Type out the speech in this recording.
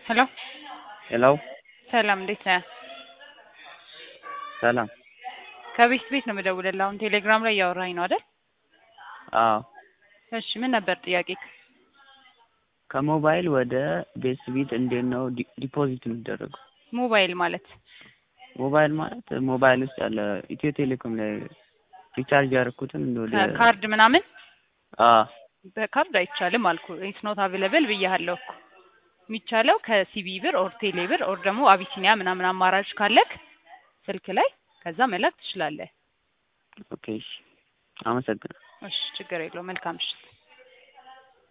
ሄሎ ሄሎ ሰላም፣ እንዴት ነህ? ሰላም። ከቤት ቤት ነው የምደውልልህ። አሁን ቴሌግራም ላይ እያወራኝ ነው አይደል? አዎ እሺ፣ ምን ነበር ጥያቄ? ከሞባይል ወደ ቤት ቤት እንዴት ነው ዲ- ዲፖዚት የሚደረገው? ሞባይል ማለት ሞባይል ማለት ሞባይል ውስጥ ያለ ኢትዮ ቴሌኮም ላይ ሪቻርጅ ያደረኩትን ወደ ካርድ ምናምን አዎ በካርድ አይቻልም አልኩ። ኢትስ ኖት አቬለብል ብያለሁ እኮ። የሚቻለው ከሲቢ ብር ኦር ቴሌ ብር ኦር ደግሞ አቢሲኒያ ምናምን አማራጭ ካለክ ስልክ ላይ ከዛ መላክ ትችላለህ። ኦኬ እሺ አመሰግናለሁ። እሺ ችግር የለውም። መልካም ምሽት።